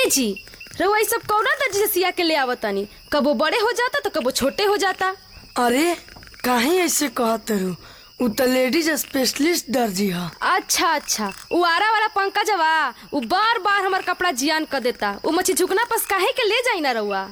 ए जी रउआ ई सब कौना दर्जी से सिया के ले आवतानी कबो बड़े हो जाता तो कबो छोटे हो जाता अरे काहे ऐसे कहत रू उ त लेडीज स्पेशलिस्ट दर्जी ह अच्छा अच्छा उ आरा वाला पंकजवा उ बार बार हमर कपड़ा जियान कर देता उ मछी झुकना पस काहे के ले जाई ना रउआ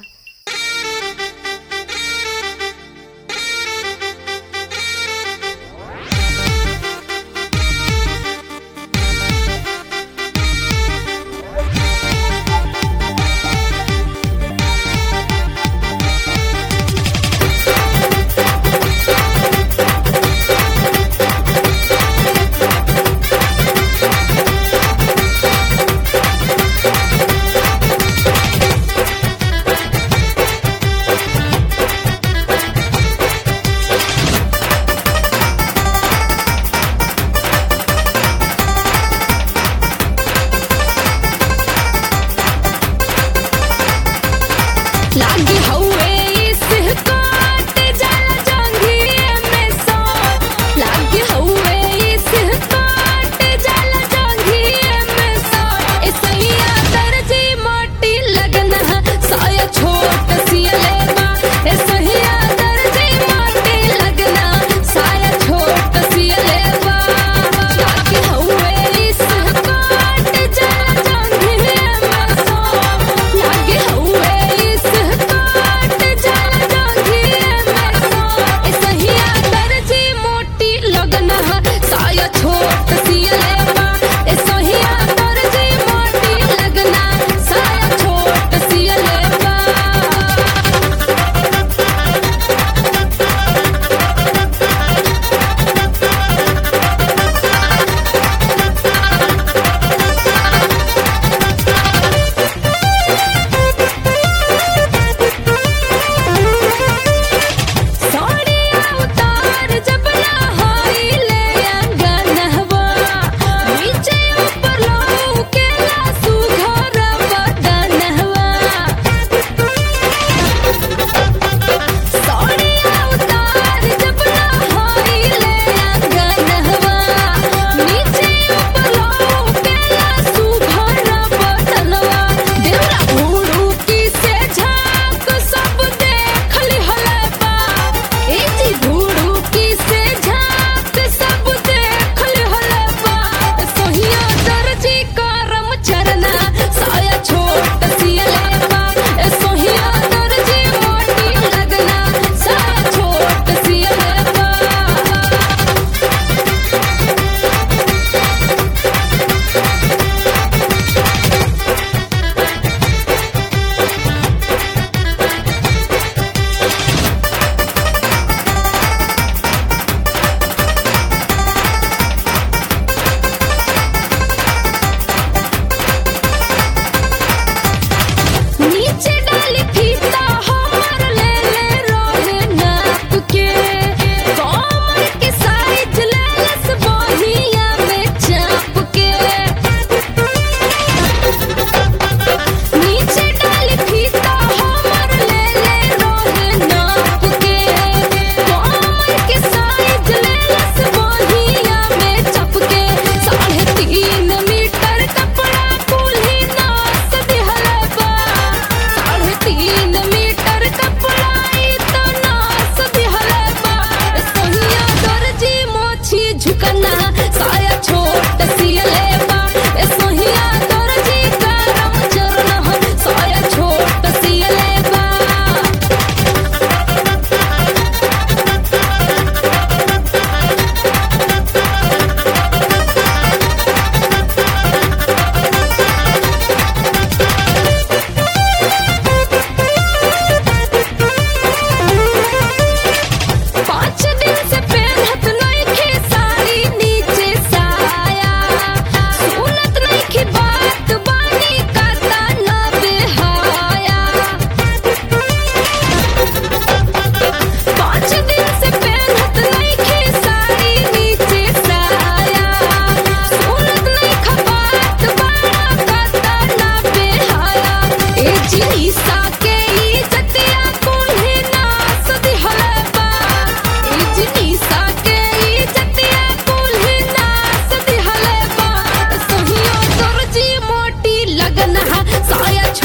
जगन हा साया